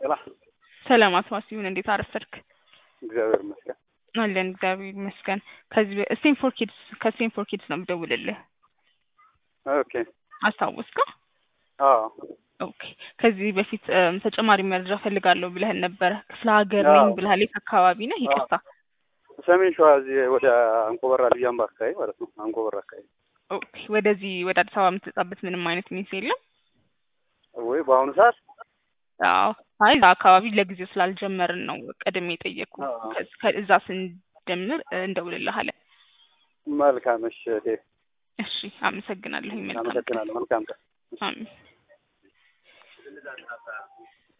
ሰላም ሰላም አቶ ዋሲሁን እንዴት አረፈድክ? እግዚአብሔር ይመስገን። አለን እግዚአብሔር ይመስገን። ከዚህ ስቴንፎር ኪድስ ከስቴንፎር ኪድስ ነው የምደውልልህ። ኦኬ አስታወስከው? አዎ ኦኬ ከዚህ በፊት እም፣ ተጨማሪ መረጃ ፈልጋለሁ ብለህን ነበረ። ክፍለ ሀገር አዎ። ነኝ ብለሃል። የት አካባቢ ነህ? ይቅርታ። ሰሜን ሸዋ እዚህ ወደ አንኮበራ ልዩ አምባ አካባቢ ማለት ነው። አንኮበራ አካባቢ ኦኬ ወደዚህ ወደ አዲስ አበባ የምትመጣበት ምንም አይነት ሚንስ የለም? ወይ በአሁኑ ሰዓት አዎ አይ እዛ አካባቢ ለጊዜው ስላልጀመርን ነው ቀድሜ የጠየቅኩ። አዎ። ከዚ- ከእዛ ስንጀምር እ፣ እንደውልልሃለን። መልካም። እሺ እህቴ፣ እሺ አመሰግናለሁ። መልካም ቀን። አመሰግናለሁ። መልካም ቀን። አሜን።